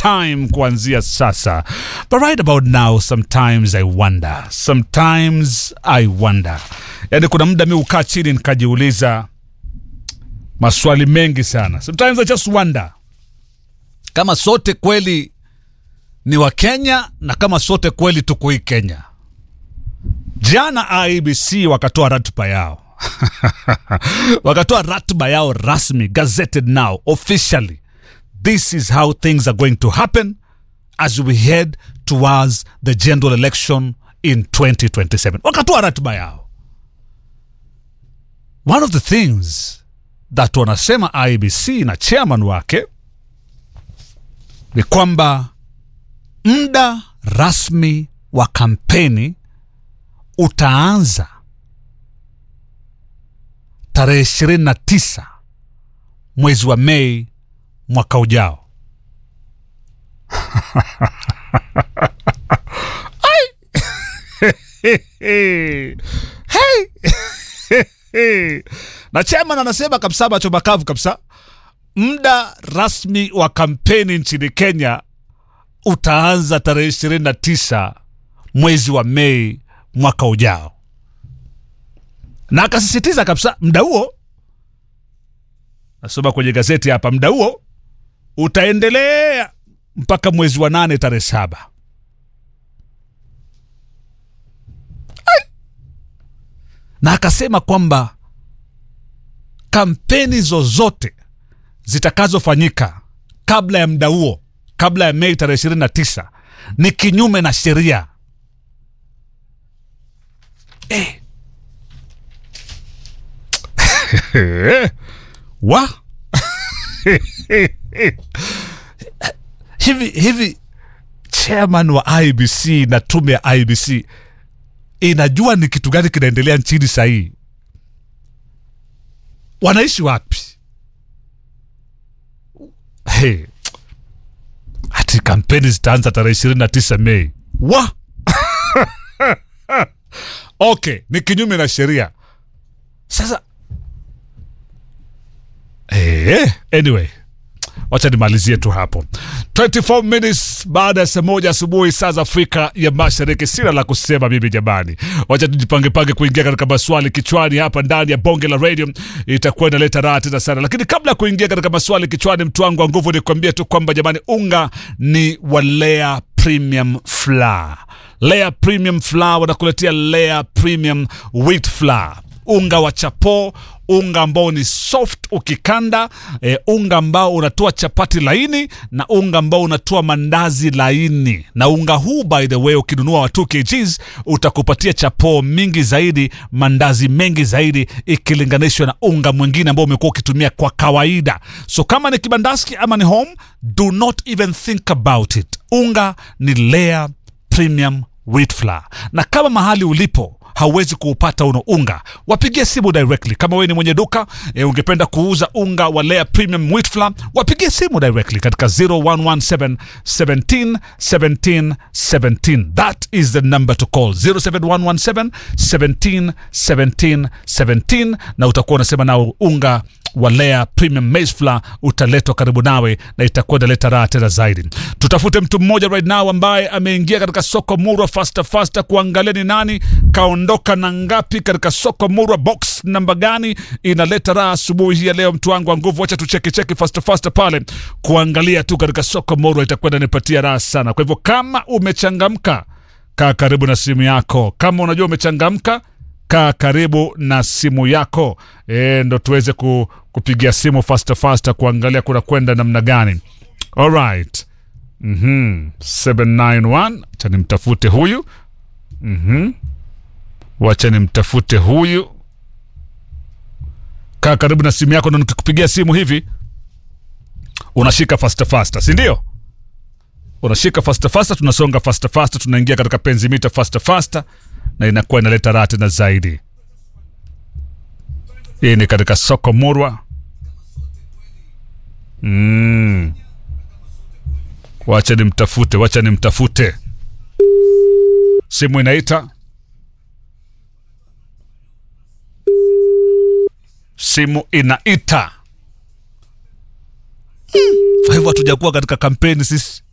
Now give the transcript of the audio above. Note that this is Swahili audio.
anytime kuanzia sasa. But right about now sometimes I wonder, sometimes I wonder. Yani kuna muda mi ukaa chini nikajiuliza maswali mengi sana. Sometimes I just wonder kama sote kweli ni wa Kenya na kama sote kweli tuko hii Kenya. Jana IBC wakatoa ratiba yao wakatoa ratiba yao rasmi, gazetted now officially. This is how things are going to happen as we head towards the general election in 2027. Wakatoa ratiba yao. One of the things that wanasema IBC na chairman wake ni kwamba muda rasmi wa kampeni utaanza tarehe ishirini na tisa mwezi wa Mei mwaka ujao. Ai! Hey! na chairman anasema kabisa macho makavu kabisa, muda rasmi wa kampeni nchini Kenya utaanza tarehe ishirini na tisa mwezi wa Mei mwaka ujao, na akasisitiza kabisa muda huo, nasoma kwenye gazeti hapa, muda huo utaendelea mpaka mwezi wa nane tarehe saba. Ai! Na akasema kwamba kampeni zozote zitakazofanyika kabla ya muda huo, kabla ya Mei tarehe ishirini na tisa ni kinyume na sheria. Eh. wa hivi hivi, chairman wa IBC na tume ya IBC inajua ni kitu gani kinaendelea nchini sahii? Wanaishi wapi? Hey. Hati kampeni zitaanza tarehe ishirini na tisa Mei wa okay, ni kinyume na sheria. Sasa eh, anyway, wacha nimalizie tu hapo. 24 minutes baada ya saa moja asubuhi saa za Afrika ya Mashariki. Sina la kusema mimi jamani, wacha tujipangepange kuingia katika maswali kichwani hapa ndani ya bonge la radio, itakuwa inaleta raha tena sana. Lakini kabla ya kuingia katika maswali kichwani, mtu wangu wa nguvu, nikwambie tu kwamba jamani, unga ni wa Lea Premium Flour. Lea Premium Flour wanakuletea Lea Premium Wheat Flour unga wa chapo, unga ambao ni soft ukikanda, e, unga ambao unatoa chapati laini na unga ambao unatoa mandazi laini. Na unga huu by the way, ukinunua wa 2 kgs utakupatia chapo mingi zaidi, mandazi mengi zaidi ikilinganishwa na unga mwingine ambao umekuwa ukitumia kwa kawaida. So kama ni kibandaski ama ni home, do not even think about it. Unga ni Lea Premium Wheat Flour, na kama mahali ulipo hauwezi kuupata uno unga, wapigie simu directly. Kama wewe ni mwenye duka e, ungependa kuuza unga wa Lea Premium Wheat Flour, wapigie simu directly katika 0117 17 17 17. That is the number to call 07117 17 17 17, na utakuwa unasema nao unga wa Lea Premium Maize Flour utaletwa karibu nawe na itakuwa inaleta raha tena zaidi. Tutafute mtu mmoja right now ambaye ameingia katika soko Murwa fasta fasta, kuangalia ni nani kaondoka na ngapi katika soko Murwa, box namba gani inaleta raha asubuhi hii ya leo. Mtu wangu wa nguvu, wacha tucheki cheki fasta fasta pale kuangalia tu katika soko Murwa, itakuwa inanipatia raha sana. Kwa hivyo kama umechangamka, kaa karibu na simu yako. Kama unajua umechangamka kaa karibu na simu yako e, ndo tuweze ku, kupigia simu fasta fasta kuangalia kuna kwenda namna gani. Alright. mm-hmm. 791 wacha nimtafute huyu mm-hmm. wacha nimtafute huyu. Kaa karibu na simu yako, ndo nikikupigia simu hivi unashika fasta fasta, si ndio? Unashika fasta fasta, tunasonga fasta fasta, tunaingia katika penzi mita fasta fasta na inakuwa inaleta raha tena zaidi. Hii ni katika soko Murwa. Mm. Wacha nimtafute, wacha nimtafute. Simu inaita, simu inaita. Kwa hivyo hatujakuwa katika kampeni sisi